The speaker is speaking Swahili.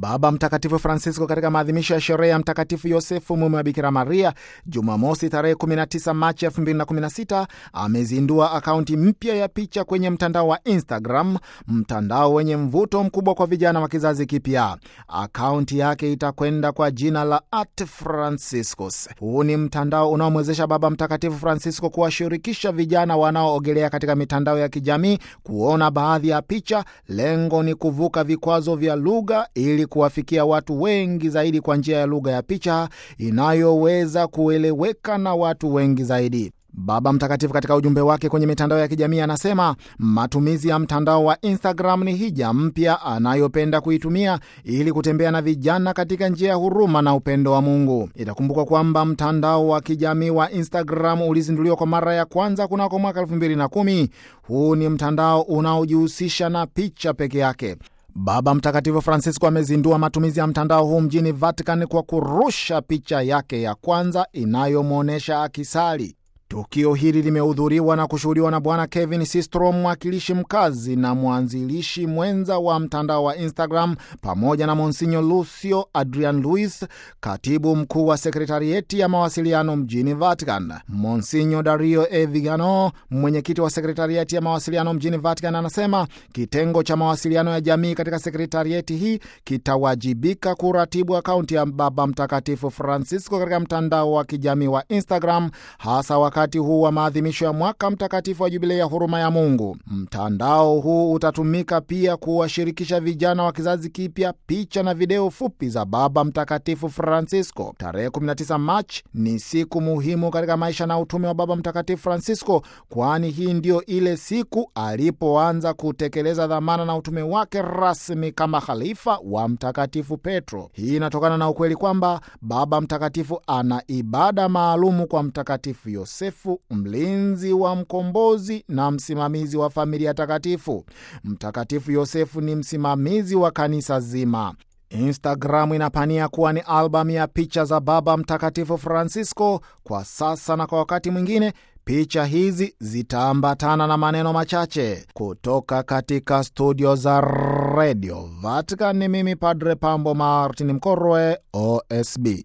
Baba Mtakatifu Francisco katika maadhimisho ya sherehe ya Mtakatifu Yosefu mume wa Bikira Maria Jumamosi tarehe 19 Machi 2016 amezindua akaunti mpya ya picha kwenye mtandao wa Instagram, mtandao wenye mvuto mkubwa kwa vijana wa kizazi kipya. Akaunti yake itakwenda kwa jina la At Franciscus. Huu ni mtandao unaomwezesha Baba Mtakatifu Francisco kuwashirikisha vijana wanaoogelea katika mitandao ya kijamii kuona baadhi ya picha. Lengo ni kuvuka vikwazo vya lugha ili kuwafikia watu wengi zaidi kwa njia ya lugha ya picha inayoweza kueleweka na watu wengi zaidi. Baba Mtakatifu katika ujumbe wake kwenye mitandao ya kijamii anasema matumizi ya mtandao wa Instagram ni hija mpya anayopenda kuitumia ili kutembea na vijana katika njia ya huruma na upendo wa Mungu. Itakumbukwa kwamba mtandao wa kijamii wa Instagram ulizinduliwa kwa mara ya kwanza kunako mwaka elfu mbili na kumi. Huu ni mtandao unaojihusisha na picha peke yake. Baba Mtakatifu Francisco amezindua matumizi ya mtandao huu mjini Vatican kwa kurusha picha yake ya kwanza inayomwonyesha akisali. Tukio hili limehudhuriwa na kushuhudiwa na Bwana Kevin Systrom, mwakilishi mkazi na mwanzilishi mwenza wa mtandao wa Instagram, pamoja na Monsinyo Lucio Adrian Luis, katibu mkuu wa sekretarieti ya mawasiliano mjini Vatican. Monsinyo Dario E Vigano, mwenyekiti wa sekretarieti ya mawasiliano mjini Vatican, anasema kitengo cha mawasiliano ya jamii katika sekretarieti hii kitawajibika kuratibu akaunti ya Baba Mtakatifu Francisco katika mtandao wa kijamii wa Instagram, hasa wakati huu wa maadhimisho ya mwaka mtakatifu wa jubilei ya huruma ya Mungu. Mtandao huu utatumika pia kuwashirikisha vijana wa kizazi kipya picha na video fupi za Baba Mtakatifu Francisco. Tarehe 19 Machi ni siku muhimu katika maisha na utume wa Baba Mtakatifu Francisco, kwani hii ndiyo ile siku alipoanza kutekeleza dhamana na utume wake rasmi kama khalifa wa Mtakatifu Petro. Hii inatokana na ukweli kwamba Baba Mtakatifu ana ibada maalumu kwa Mtakatifu Yosefu mlinzi wa mkombozi na msimamizi wa familia takatifu. Mtakatifu Yosefu ni msimamizi wa kanisa zima. Instagram inapania kuwa ni albamu ya picha za Baba Mtakatifu Francisco kwa sasa na kwa wakati mwingine picha hizi zitaambatana na maneno machache kutoka katika studio za Radio Vatican. Ni mimi Padre Pambo Martin Mkorwe, OSB.